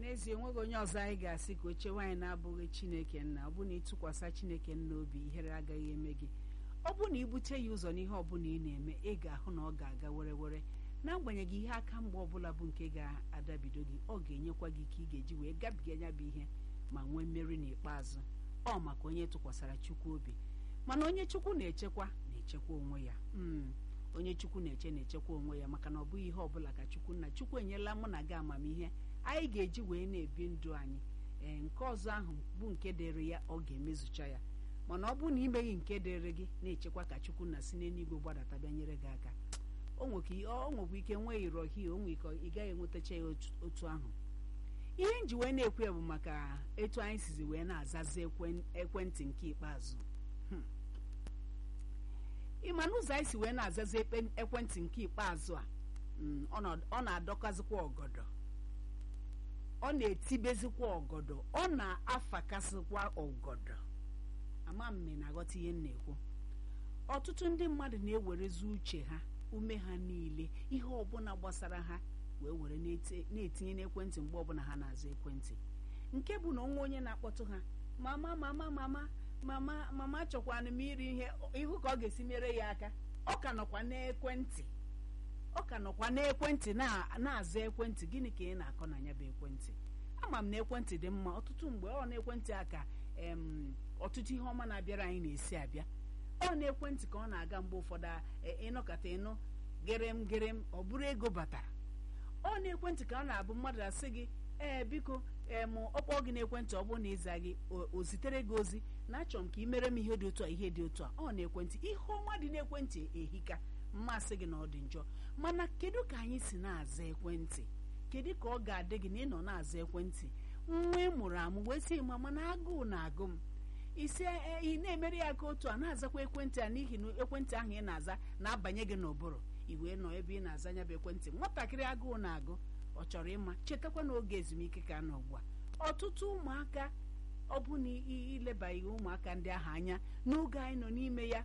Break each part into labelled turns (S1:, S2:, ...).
S1: n'ezie enweghị onye ọzọ anyị ga-asị ka oche nwaanyị na-abụghị chineke nna ọ bụ na ịtụkwasị chineke nna obi ihere agaghị eme gị ọ bụ na ibute ya ụzọ n'ihe ọbụla ị na-eme ị ga-ahụ na ọ ga-aga were were n'agbanyeghị ihe aka mgbe ọbụla bụ nke ga-adabido gị ọ ga-enyekwa gị ike ị ga-eji wee gabiga ya bụ ihe ma nwee mmeri n'ikpeazụ ọ maka onye tụkwasara chukwu obi mana onye chukwu na-echekwa na-echekwa onwe ya onye chukwu na-eche na-echekwa onwe ya maka na ọ bụghị ihe ọbụla ka chukwu nna chukwu enyela mụ na gị amamihe anyị ga-eji wee na-ebi ndụ anyị ee nke ọzọ ahụ bụ nke dịrị ya ọ ga-emezucha ya mana ọ bụrụ na imeghị nke dịrị gị na-echekwa ka chukwu na si n'eluigwe gbadata bịa nyere gị aka o nwekwa ike nwee irohi o nwee ike ị gaghị enwetacha ya otu ahụ ihe nji wee na-ekwu ya bụ maka etu anyị sizi wee na-azazi ekwentị nke ikpeazụ ịma na ụzọ anyị si wee na-azazi ekwentị nke ikpeazụ a ọ na-adọkazikwa ọgọdọ ọ na-etibezikwa ọgọdọ ọ na-afakasịkwa ọgọdọ ama mme na-aghọta ihe m na-ekwu ọtụtụ ndị mmadụ na-ewerezi uche ha ume ha niile ihe ọbụla gbasara ha wee were na-etinye n'ekwentị mgbe ọbụla ha na-aza ekwentị nke bụ na onwe onye na-akpọtụ ha mama mama mama mama mama chọkwanụ m iri ihe ihu ka ọ ga-esi mere ya aka ọ ka nọkwa n'ekwentị ọ ka nọkwa n'ekwentị na-aza ekwentị gịnị ka ị na-akọ na ya bụ ekwentị ama m na ekwentị dị mma ọtụtụ mgbe ọ na-ekwentị a ka ọtụtụ ihe ọma na-abịara anyị na-esi abịa ọ na-ekwentị ka ọ na-aga mgbe ụfọdụ ịnọkọta ịnụ gerem gerem ọ bụrụ ego batara ọ na-ekwentị ka ọ na-abụ mmadụ asị gị ee biko em ọkpọ gị n'ekwentị ọ bụrụ na ịza gị o zitere gị ozi na achọrọ m ka ị mere m ihe dị otu a ihe dị otu a ọ na-ekwentị ihe ọma dị n'ekwentị ehika mmasị gị na ọ dị njọ mana kedu ka anyị si na-aza ekwentị kedu ka ọ ga-adị gị na ịnọ na-aza ekwentị nwa ị mụrụ amụ wee sị ma mana agụụ na-agụ m isi ị na-emere ya ka otu a na-azakwa ekwentị a n'ihi na ekwentị ahụ ị na-aza na-abanye gị n'ụbụrụ i wee nọ ebe ị na-aza nya bụ ekwentị nwatakịrị agụụ na-agụ ọ chọrọ ịma chetakwa n'oge ezumike ka nọ ugbu a ọtụtụ ụmụaka ọ bụ na ilebaghị ụmụaka ndị ahụ anya n'oge anyị nọ n'ime ya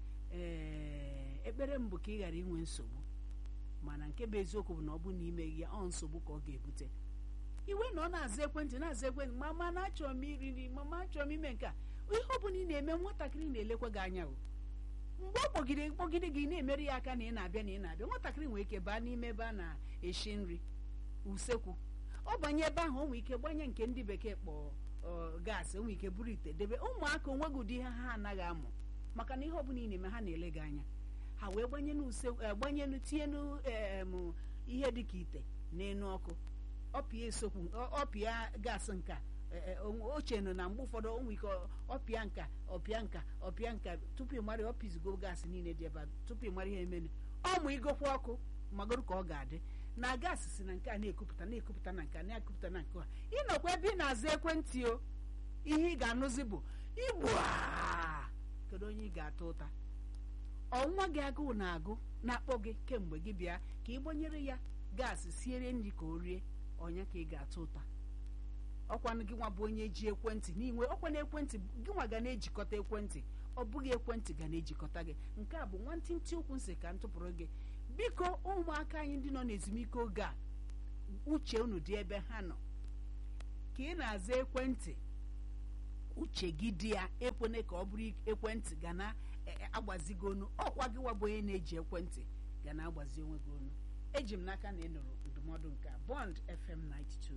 S1: ee ekpere m bụ ka ị ghara inwe nsogbu mana nke bụ eziokwu bụ na ọ bụ na imeghị ya ọ nsogbu ka ọ ga-ebute iwe na ọ na-aza ekwentị na-aza ekwentị mama na achọrọ m iri nri mama achọrọ m ime nke a ihe ọ bụla ị na-eme nwatakịrị na-elekwa gị anya o mgbe ọ kpọgide kpọgide gị na-emere ya aka na ị na-abịa na ị na-abịa nwatakịrị nwere ike baa n'ime ebe a na-eshi nri usekwu ọ banye ebe ahụ o nwere ike gbanye nke ndị bekee kpọọ gaasị o nwere ike buru ite debe ụmụaka onweghị ụdị ihe ha anaghị amụ maka na ihe ọbụla ị na-eme ha na-ele gị anya ha wee gbanye gbanyenu tinyenu ihe dị ka ite n'elu ọkụ ọpịa esokwu ọpịa gaasị nka ochenu na mgbe ụfọdụ o nwere ike ọpịa nka ọpịa nka ọpịa nka tupu ị mara ọpịzigo gaasị niile dị ebe a tupu ị mara ihe emenu ọmụ igokwa ọkụ magoro ka ọ ga-adị na gaasị si na nke a na-ekupụta na-ekupụta na nke a na-ekupụta na nke a ịnọkwa ebe ị na-aza ekwentị o ihe ị ga-anụzi bụ igbu kedu onye ị ga-ata ụta ọnwa gị agụụ na-agụ na-akpọ gị kemgbe gị bịa ka ị gbanyere ya gaasị siere nri ka o rie ọnya ka ị ga-ata ụta ọkwanụ gị nwa bụ onye ji ekwentị n'inwe ọkwa na ekwentị gị nwa ga na-ejikọta ekwentị ọ bụghị ekwentị ga na-ejikọta gị nke a bụ nwantịntị okwu nsị ka m tụpụrụ gị biko ụmụaka anyị ndị nọ n'ezumike oge a uche unu dị ebe ha nọ ka ị na-aza ekwentị uche gị dị ya ekwene ka ọ bụrụ ekwentị ga na-agbazi gị onu ọkwa gị wabụ onye na-eji ekwentị ga na-agbazi onwe gị onu eji m n'aka na ị nụrụ ndụmọdụ nke Bond FM 92